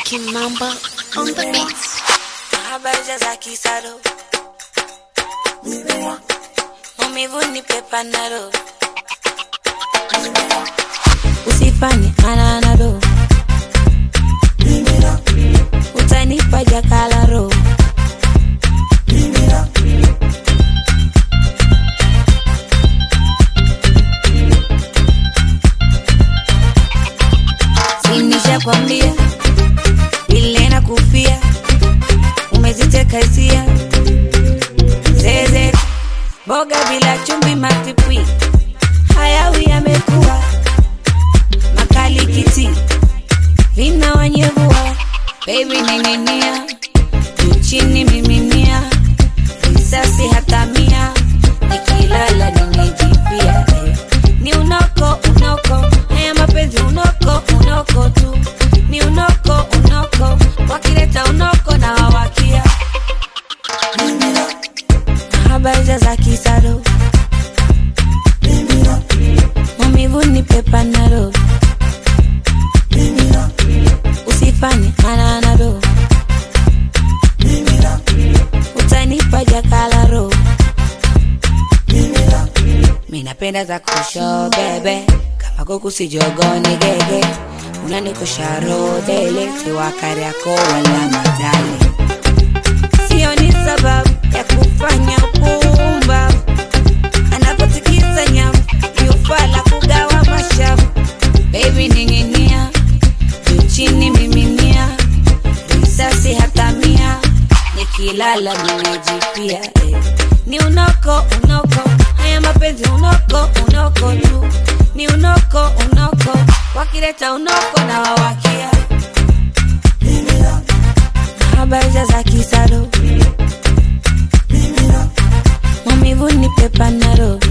Kimamba on the beats. Habari za kisaro maumivu ni pepanado usifanye ananado utanipa jakalaro sinisha kwambia ile na kufia umeziteka hisia zeze boga bila chumvi matipwi hayawi yamekuwa makali kiti vina wanyevua bebi ning'inia juu chini miminia risasi hata mia nikilala nimejipia eh. ni unoko unoko haya mapenzi unoko unoko tu ni unoko unoko wakileta unoko na wawakia habari za kisaro maumivu ni pepanado usifanye ananado utanipa jakalaro minapenda za kusho bebe kama kuku sijogoni gege unanikusharo dele siwakari yako wala madale sio ni sababu ya kufanya upumba anapotikisa nyamu yufala kugawa mashavu bebi ninginia juu chini miminia risasi hata mia nikilala nimejipia eh. ni unoko unoko haya mapenzi unoko unoko tu ni unoko unoko wakileta unoko na wawakia habari za kisado maumivu ni pepanaro